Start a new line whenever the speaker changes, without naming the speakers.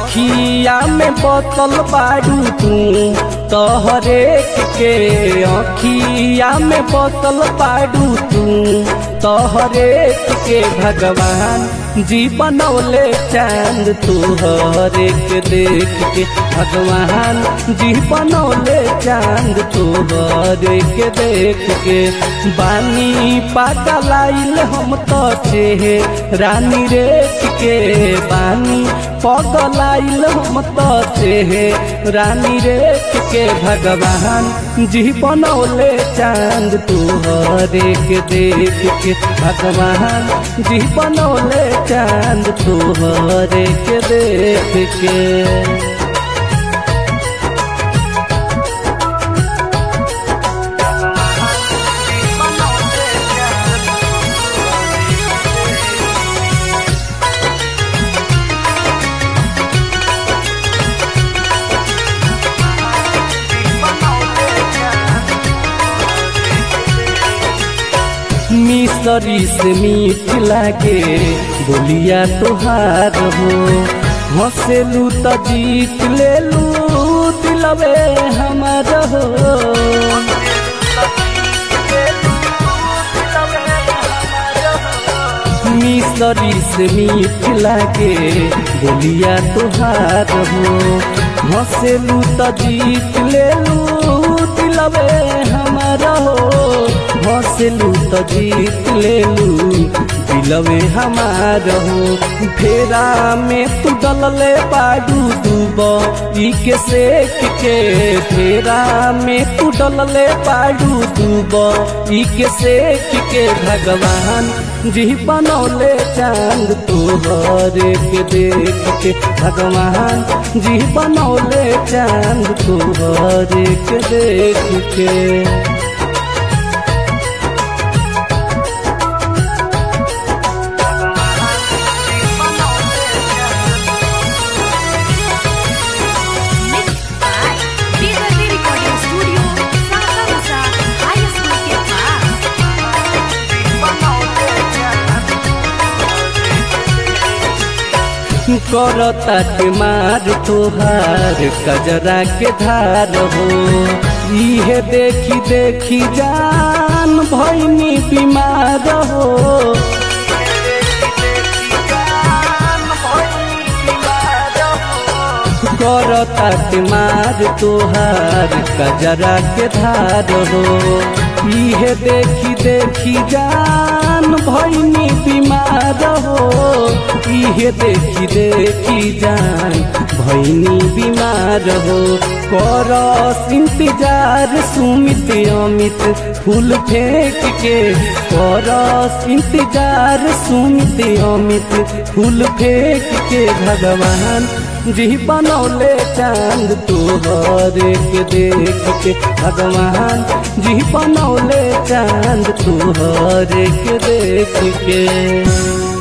अखिया में बोतल बारू तू तोहरे के अखिया में बोतल बारू तू तोहरे के भगवान जी बनौले चांद तोहरे के देख के भगवान जी बनौले चांद तोहरे के देख के बानी पागलाइल हम तो छे रानी रेख के बानी पगलाइल हम तो छे रानी रेख के भगवान जी बनौले चांद तोहरे के देख के भगवान जी बनौले चांद तोहरे के देख के मिसरी से मीठ लागे बोलिया तोहार हो हंसेलू तो जीत लेलू दिलवे हमार हो मिसरी से मीठ लागे बोलिया तोहार हो हंसेलू तो जीत लेलू दिलवे हमार हो हंसलू तो जीत लेलू दिलवे हमार हो फेरा में तू डलले बाडू दूब ई के सेक के फेरा में तू डलले बाडू दूब ई के सेक के भगवान जी बनौले चांद तोहरे के देख के भगवान जी बनौले चांद तोहरे के देख के
Mixed by Bigger Recording Studio, Sasa Musa, High School के पास
करता मार तोहार कजरा के धार हो इहे देखी देखी जान भैनी बीमार हो करता मार तोहार कजरा के धार हो इहे देखी देखी जान भैनी बीमार हो इहे देखी देखी जान भैनी बीमार हो करस इंतजार सुमित अमित फूल फेंक के करस इंतजार सुमित अमित फूल फेंक के भगवान जी बनौले चांद तोहरे के देख के भगवान जी बनौले चांद तोहरे के देख के